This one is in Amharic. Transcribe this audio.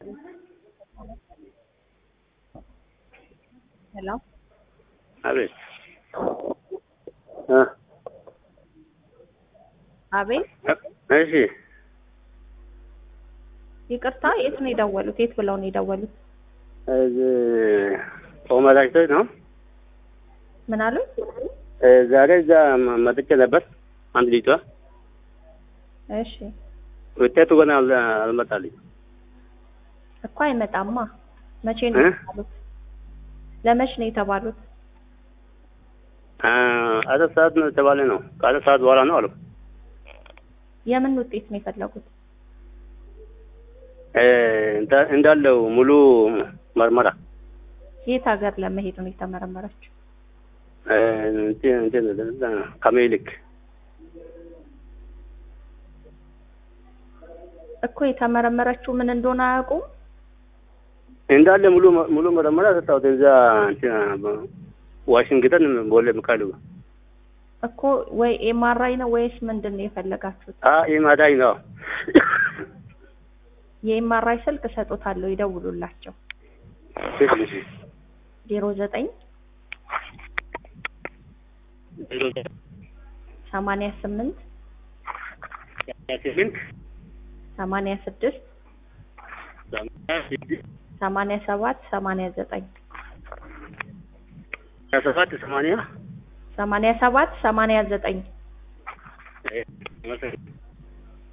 ሄሎ አቤት እ አቤት እሺ ይቅርታ የት ነው የደወሉት? የት ብለው ነው የደወሉት? እዚህ ኦመላሽቶች ነው። ምን አሉ? እ ዛሬ እዛ መ- መጥቼ ነበር። አንድ ልጅቷ እሺ ውጤቱ ገና አል- አልመጣልኝ። እኮ አይመጣማ። መቼ ነው እ? የተባሉት? ለመች ነው የተባሉት? አ አራት ሰዓት ነው የተባለ ነው። ከአራት ሰዓት በኋላ ነው አሉ። የምን ውጤት ነው የፈለጉት? እ እንዳ- እንዳለው ሙሉ መርመራ የት ሀገር ለመሄድ ነው የተመረመረችው? እ እንትን እንትን ከሜሊክ እኮ የተመረመረችው ምን እንደሆነ አያውቁም? እንዳለ ሙሉ ሙሉ መርመራ ሰጣሁት። እዛ እንትን ዋሽንግተን ቦሌ ሚካኤል እኮ ወይ ኤምአርአይ ነው ወይስ ምንድን ነው የፈለጋችሁት? አ ኢማዳይ ነው የኤምአርአይ ስልክ እሰጦታለሁ፣ ይደውሉላቸው። እሺ እሺ ዜሮ ዘጠኝ ሰማንያ ስምንት ስምንት ሰማንያ ስድስት ሰማንያ ሰባት ሰማንያ ዘጠኝ ሰባት ሰማንያ ሰማንያ ሰባት ሰማንያ ዘጠኝ መሰለኝ